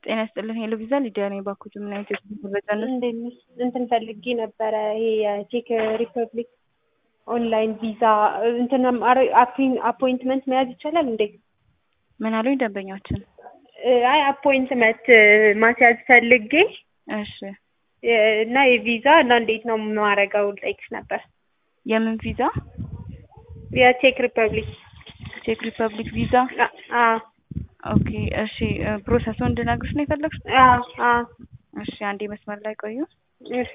ጤና ይስጥልን ሄሎ ቪዛ ሊዲያ ነኝ። ባኩት ምን አይነት የተመረጠ ነው? እንዴት ነሽ? እንትን ፈልጌ ነበረ ይሄ የቼክ ሪፐብሊክ ኦንላይን ቪዛ እንትን አፖይንትመንት መያዝ ይቻላል እንዴ? ምን አሉኝ ደንበኛችን? አይ አፖይንትመንት ማስያዝ ፈልጌ እሺ እና የቪዛ እና እንዴት ነው የማረገው ልጠይቅሽ ነበር። የምን ቪዛ? የቼክ ሪፐብሊክ ቼክ ሪፐብሊክ ቪዛ። አ ኦኬ እሺ ፕሮሰሱን እንድነግርሽ ነው የፈለግሽ? አ አ እሺ አንዴ መስመር ላይ ቆዩ። እሺ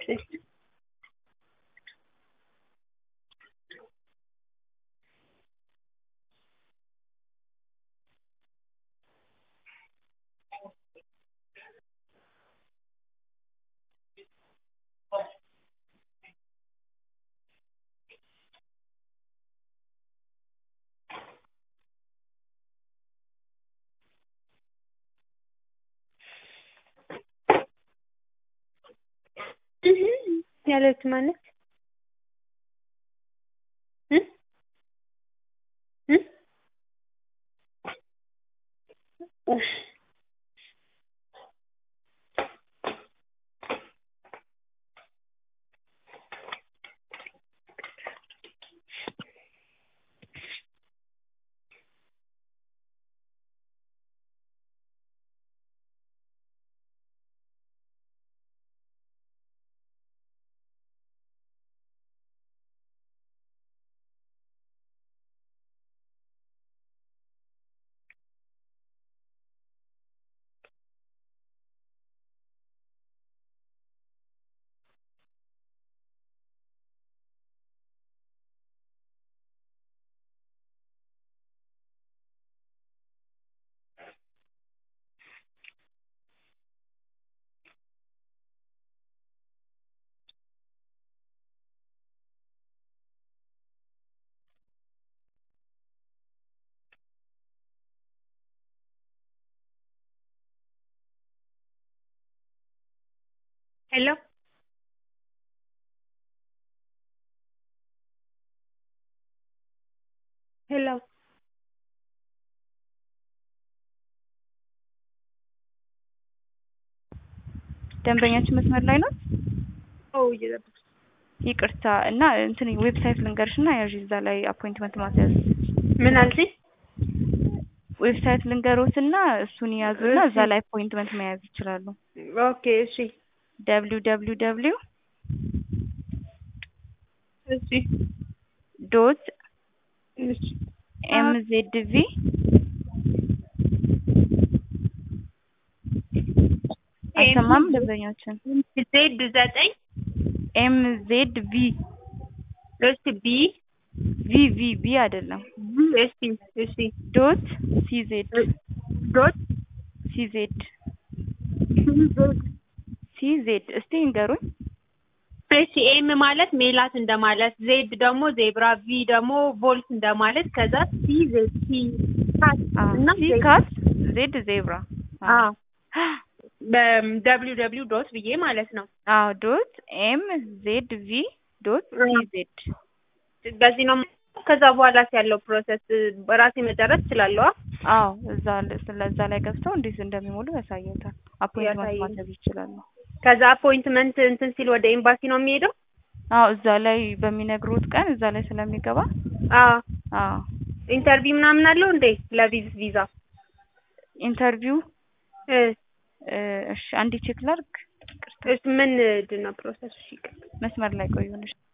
ያለች ማለት እ እ እሺ ሄሎ ሄሎ ደንበኛችን መስመር ላይ ነው። ኦ እየጠበቅሽ ይቅርታ እና እንትን ዌብሳይት ልንገርሽ እና ያዥ እዛ ላይ አፖይንትመንት ማስያዝ ምን አልሽኝ? ዌብሳይት ልንገሮት እና እሱን ያዙና እዛ ላይ አፖይንትመንት መያዝ ይችላሉ። ኦኬ እሺ ደብሊው ደብሊው ደብሊው እሺ ዶት እሺ ኤም ዜድ ቪ አይሰማም ደንበኛችን ዜድ ዘጠኝ ኤም ዜድ ቪ እሺ ቢ ቪ ቪ ቪ አይደለም እሺ እሺ ዶት ሲ ዜድ ዶት ሲ ዜድ ሲ ዜድ እስቲ እንገሩኝ። እሺ ኤም ማለት ሜላት እንደማለት፣ ዜድ ደግሞ ዜብራ፣ ቪ ደግሞ ቮልት እንደማለት ከዛ ሲ ዜድ ሲ ካት እና ሲ ካት ዜድ ዜብራ አዎ በደብሊው ደብሊው ዶት ብዬ ማለት ነው። አዎ ዶት ኤም ዜድ ቪ ዶት ሲ ዜድ በዚህ ነው። ከዛ በኋላ ያለው ፕሮሰስ በራሴ መጨረስ እችላለሁ። አዎ እዛ ስለዛ ላይ ገብተው እንዴት እንደሚሞሉ ያሳየታል። አፖይንትመንት ያሳየኝ። ማድረግ ይችላሉ። ከዛ አፖይንትመንት እንትን ሲል ወደ ኤምባሲ ነው የሚሄደው። አዎ እዛ ላይ በሚነግሩት ቀን እዛ ላይ ስለሚገባ አዎ አዎ ኢንተርቪው ምናምን አለው እንዴ ለቪዝ ቪዛ? ኢንተርቪው እ እ እሺ አንዴ ቼክ ላድርግ። ይቅርታ እሺ ምንድን ነው ፕሮሰሱ? እሺ ይቅር መስመር ላይ ቆዩንሽ።